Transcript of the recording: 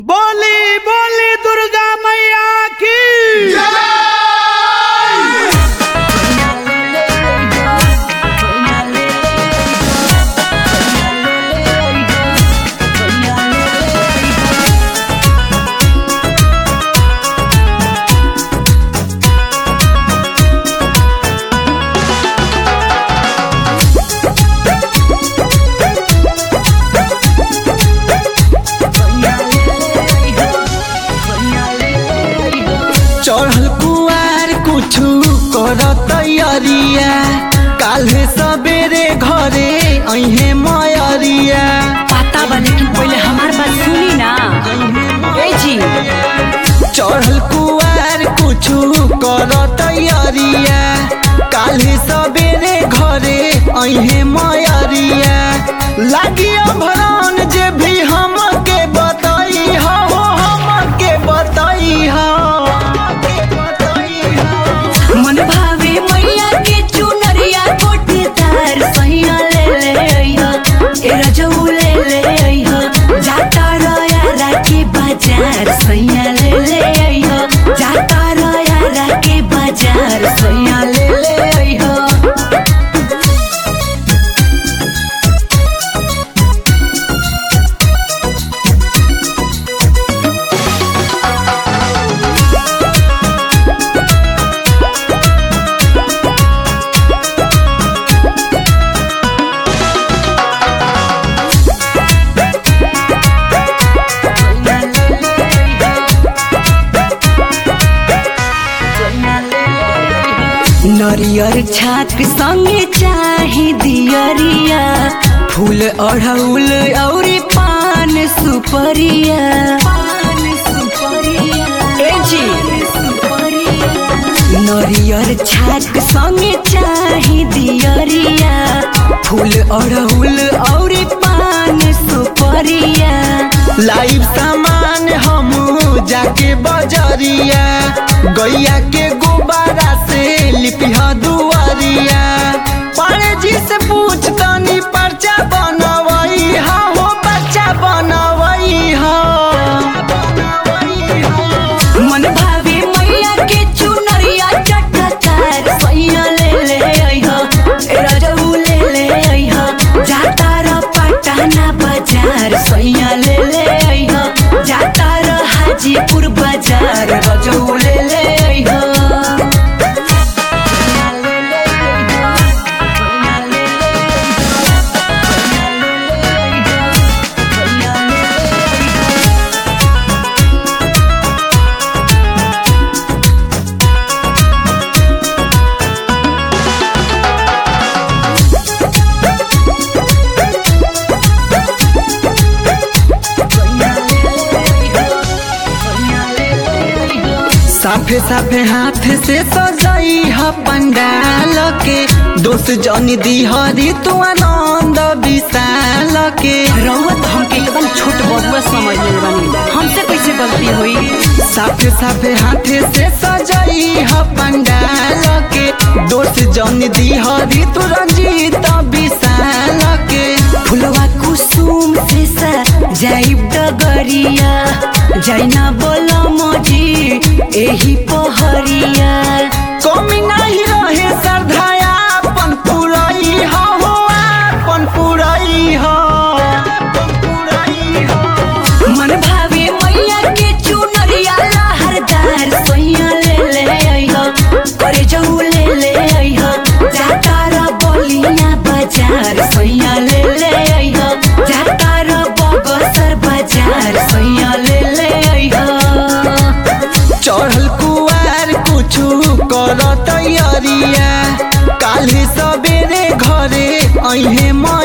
बोली बोली दुर्गा मैया की चढ़ल कुआर कुछु कर तैयारिया काल्हे सबेरे घरे अहे मयरिया पता बा लेकिन पहले हमार बात सुनी ना ए जी चढ़ल कुआर कुछु कर तैयारिया काल्हे सबेरे घरे अहे मयरिया लागी भरन जे भी हमके बताई हो हमके बताई हो मन भावे मैया के चुनरिया कोटेदार सैया ले ले अइहा ए रजऊ ले ले अइहा जाता रया के बाजार सैया ले ले अइहा जाता रया के बाजार सैया ले ले अइहा नरियर छाक संगे चाही दियरिया फूल अढ़ौल औरी पान सुपरिया पान सुपरिया ए जी नरियर छाक संगे चाही दियरिया फूल अढ़ौल औरी पान सुपरिया लाइव सामान हम जाके बजरिया गैया के गुब्बारा से लिपिहा दुआरिया पारे जी से पूछ तनी पर्चा बनवई हा हो बच्चा बनवई हा मन भावे मैया के चुनरिया चटकार सैया ले ले अइहा ए रजऊ ले ले अइहा जाता र पटना बाजार सैया ले ले अइहा जाता र हाजीपुर बाजार रजऊ ले ले अइहा साफे साफे हाथ से सजाई ह पंडाल के दोस्त जनी दी हरी तू आनंद विशाल के रउआ हमके एकदम छोट बबुआ समझ ले बानी हमसे कैसे गलती हुई साफे साफे हाथे से सजाई ह पंडाल के दोस्त जन दी हरी तू रंजीत विशाल के फुलवा कुसुम से जाइब डगरिया जैना बोला मजी एही पहरिया कमी नहीं रहे श्रद्धाया अपन पुरई हो हो अपन पुरई हो अपन पुरई हो मन भावे मैया के चुनरिया लहरदार सोइया ले ले अइहा करे जाऊ ले ले अइहा जाता र बोलिया बाजार सोइया ले ले अइहा जाता र बगसर बाजार सोइया ले ले अइहा चढ़ल कुआर कुछु कर तैयारिया काल्हि सबेरे घरे अहे